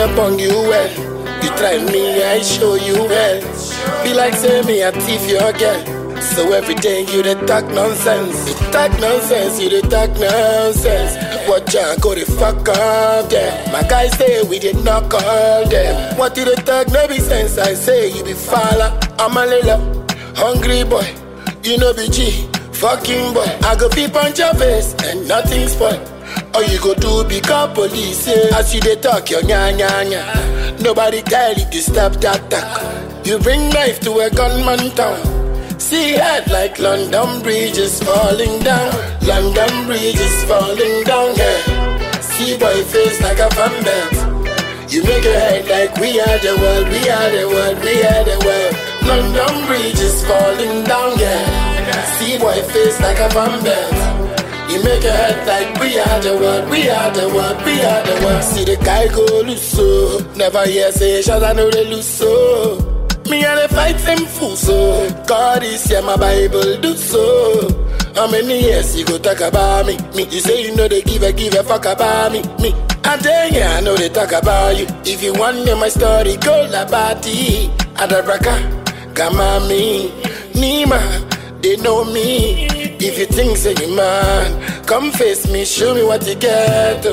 not bong you well. You try me, I show you well. Be like say me, I thief your girl. So every day you dey talk nonsense. You talk nonsense, you dey talk nonsense. Watch out, go the fuck up there. My guys say we did not call them. What you dey talk no be sense? I say you be falla. I'm a little hungry boy. You know be G, fucking boy. I go peep on your face and nothing spoil. All you go do be call police yeah. As you dey talk your nya nya nya Nobody tell you to stop that talk You bring knife to a gunman town See head like London Bridge is falling down London Bridge is falling down yeah. See boy face like a fan belt You make your head like we are the world We are the world, we are the world London Bridge is falling down yeah. See boy face like a fan belt you make your head like we are the world, we are the world, we are the world. See the guy go loose so. Never hear say shots, I know they lose so. Me and the fight them fool so. God is here, my Bible do so. How many years you go talk about me? Me, you say you know they give a give a fuck about me. Me, I tell you, I know they talk about you. If you want to know my story, go la bati. Adabraka, Gamami, Nima, they know me. If you think say you man, come face me, show me what you get.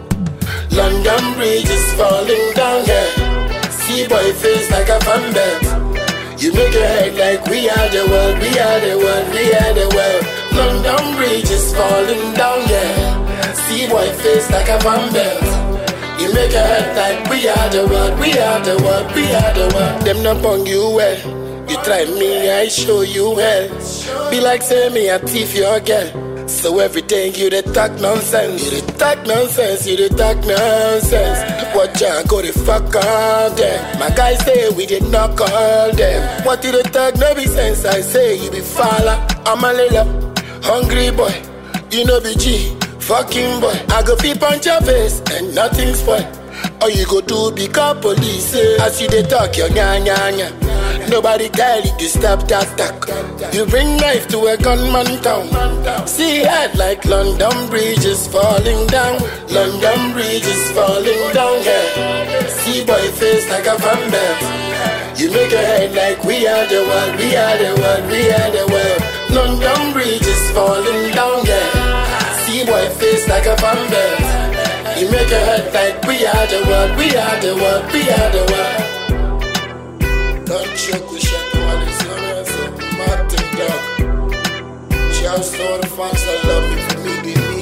London Bridge is falling down, yeah. See boy face like a fan belt. You make your head like we are the world, we are the world, we are the world. London Bridge is falling down, yeah. See boy face like a fan belt. You make your head like we are the world, we are the world, we are the world. Them not bong you well. You try me, I show you well. Be like say me, I thief your girl. So every day you dey talk nonsense. You dey talk nonsense, you dey talk nonsense. Watch out, go the fuck up there. My guys say we did not call them. What you dey talk no be sense? I say you be falla. I'm a little hungry boy. You know be G, fucking boy. I go peep on your face and nothing spoil. All you go do be call police yeah. As you dey talk your nya nya nya Nobody tell you to stop that talk You bring knife to a gunman town See head like London Bridge is falling down London Bridge is falling down yeah. See boy face like a fan belt You make your head like we are the world We are the world, we are the world London Bridge is falling down yeah. See boy face like a fan belt you make your head like we are the world, we are the world, we are the world. Don't choke with Shadow Alice, you know, Martin Dog. Shouts to all the fans that love me for me being me.